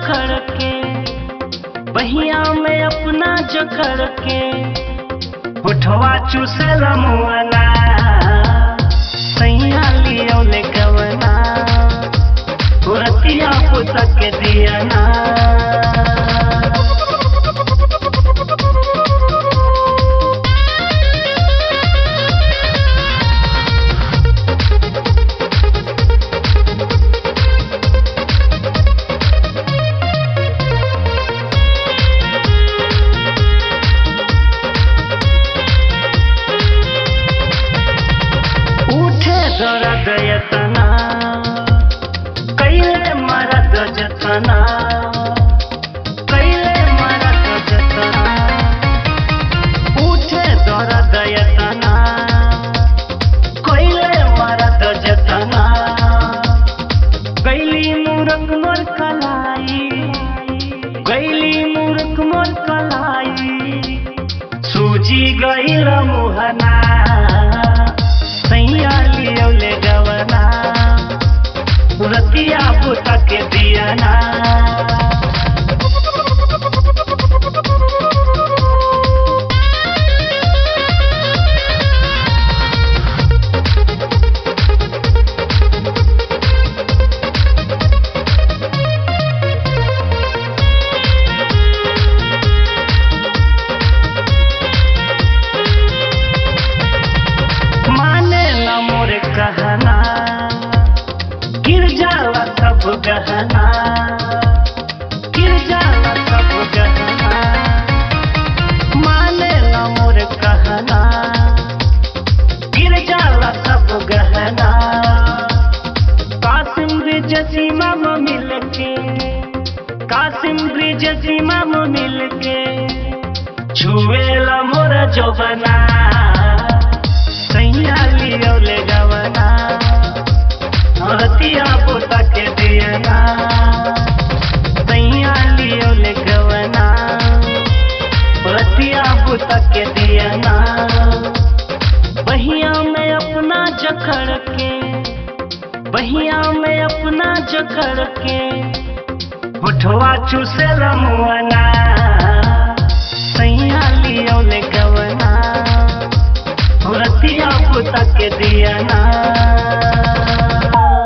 जखड़ के बहिया में अपना जखड़ के उठवा चूसल मुआना सैया लियो ले गवना रतिया पुतक दिया ना उठे दर्द यतना कैले मरद जतना कैले मरद जतना उठे दर्द यतना कैले मरद जतना गैली मूरख मोर कलाई गैली मूरख मोर कलाई सूजी गईल मुहना सैया लियो ले गवना रतिया पुता के दियाना माने न मोर कहना गिर जाला सब गहना गिर जाला सब गहना माने न मोर कहना गिर जाला सब गहना कासिम ब्रिज सीमा में मिल के कासिम ब्रिज सीमा में मिल के छुएला मोर जौबना सैया लियो ले गवना रतिया पोता के दियना सैया लियो ले गवना रतिया पोता के दियना बहिया में अपना जखड़ के बहिया में अपना जखड़ के उठवा चूसे मुआना सैया लियो ले गवना रतिया पुता के दिया ना